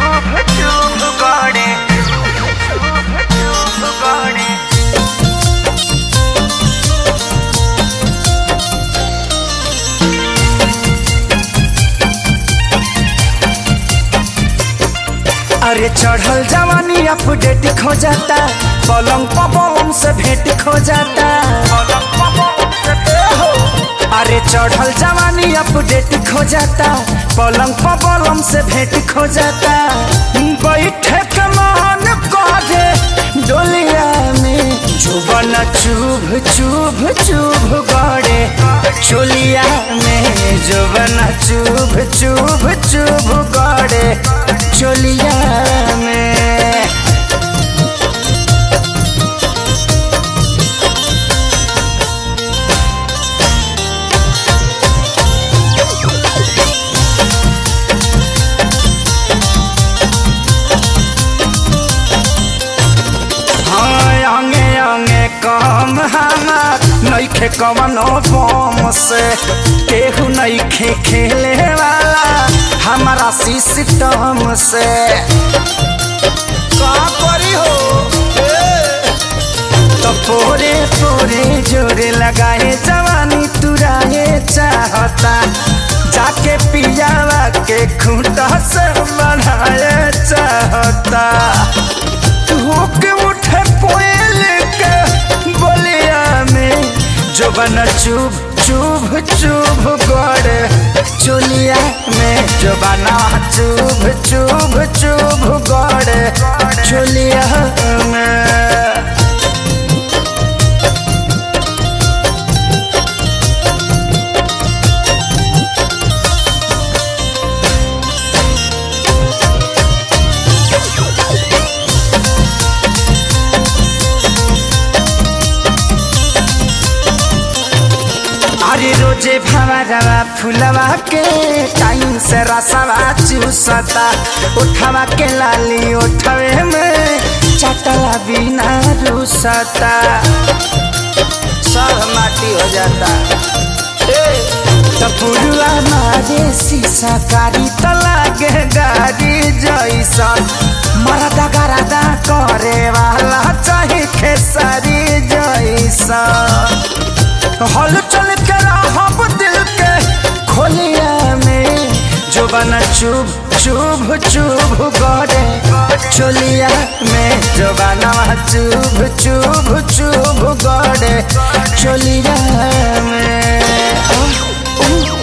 चुभ चुभ गड़े चुभ चुभ गड़े अरे चढ़ल जवानी अपडेट खो जाता पलंग पवन से भेंट खो जाता पलंग पवन से हो। अरे चढ़ल जवानी अपडेट खो जाता पलंग पवन से भेंट खो जाता बैठे के मन करे डोलिया में जुबन चुभ चुभ चुभ गड़े चोलिया में जुबन चुभ चुभ चुभ गड़े चोलिया में हाँ, अंगे अंगे कम हमार नइखे कवनो बम से केहू नइखे खेले वाला हमारा सिस्टम से का करी हो तो पोरे पोरे जोरे लगाए जवानी तुराए चाहता जाके पियावा के खूंटा से बढ़ाए चाहता धोके उठे पोयल के बोलिया में जो बन चुभ चुभ चुभ गड़े चुलिया में जो बना चुभ चुभ चुभ गड़े चुलिया में अरे रोजे भवरवा फुलवा के टाइम से रसवा चूसता उठवा के लाली उठवे में चटला बिना रूसता सब माटी हो जाता ए, तो पुरुआ मारे शीशा कारी तो लागे गाड़ी जैसन मरदा गरदा करे वाला चाहे खेसारी जैसन हल चल के रहब दिल के खोलिया में जो बना चुभ चुभ चुभ गड़े चोलिया में जो बना चुभ चुभ चुभ गड़े चोलिया में ओ, ओ,